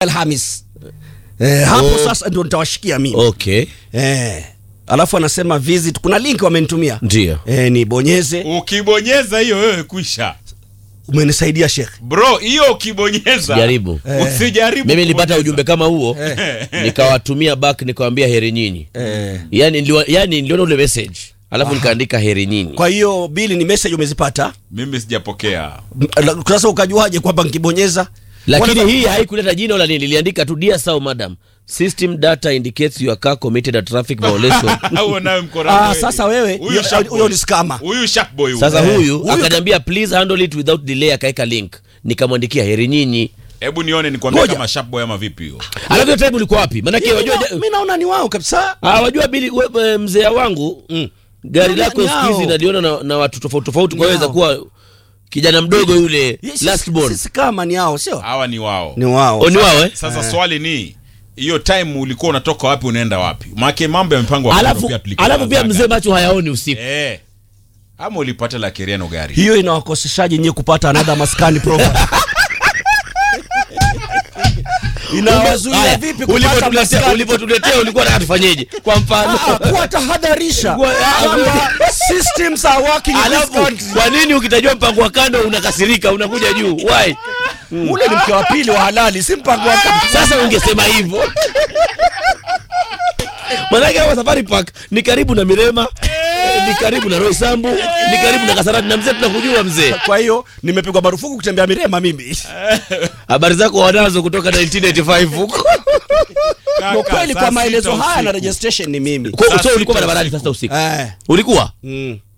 Alhamis. Eh, hapo Oh. sasa ndio nitawashikia mimi. okay Eh. Alafu anasema visit, kuna link wamenitumia. ndio Eh, nibonyeze. ukibonyeza hiyo wewe kwisha Umenisaidia Sheikh. bro hiyo ukibonyeza Jaribu. usijaribu mimi nilipata kubonyeza. ujumbe kama huo nikawatumia back nikawambia heri nyinyi Eh. yani niliwa- yani niliona ule message alafu nikaandika heri nyinyi Kwa hiyo bili ni message umezipata. mimi sijapokea M- Sasa ukajuaje kwamba nikibonyeza lakini Kwanza- hii haikuleta jina wala nini liliandika tu dear sao madam system data indicates your car committed a traffic violation Huo nawe mkorani Ah, wewe. sasa wewe, Huyu huyo- sharp huyo boy. ni scammer. huyu sharp boy huyu. sasa Eh, huyu huyu- akaniambia please handle it without delay akaeka link nikamwandikia heri nyinyi hebu nione nikwambia Ngoja. kama sharp boy ama vipi hiyo alafu hiyo time ulikuwa wapi maanake wajua mi naona ni wao kabisa. Ah, wajua bili we- we- mzee wangu gari Ni- lako ni siku hizi hao. naliona na, na watu tofauti tofauti kwa Ni hiyo hao. kuwa kijana mdogo yule Yes, last born Sisi kama ni hao sio? hawa ni wao Ni wao. O, ni wao eh? sasa swali ni hiyo time ulikuwa unatoka wapi unaenda wapi maake mambo yamepangwa kando alafu pia tulikuwa alafu pia tunazaga. mzee macho hayaoni usiku eh ama ulipata la keriano gari Hiyo inawakoseshaje nyie kupata another maskani program? Inawazuia Haya, vipi kupata ulipotuletea maskani? ulipotuletea ulikuwa nataka tufanyeje kwa mfano Ah, kuwa tahadharisha Kuwa- ah, kwamba systems are working in this alafu country. kwa nini ukitajua mpango wa kando unakasirika unakuja juu why Ule ni mke wa pili wa halali, si mpango wa kama. sasa ungesema hivyo manake hapa safari park ni karibu na mirema eh, ni karibu na roisambu ni karibu na kasarati na mzee tunakujua mzee Kwa hiyo nimepigwa marufuku kutembea Mirema mimi. habari zako wanazo kutoka 1985 huko Kaka, Kwa kweli saa kwa maelezo sita haya na usiku. registration ni mimi. Kwa- Saa so ulikuwa sita barabarani usiku. sasa usiku Eh. ulikuwa Mm.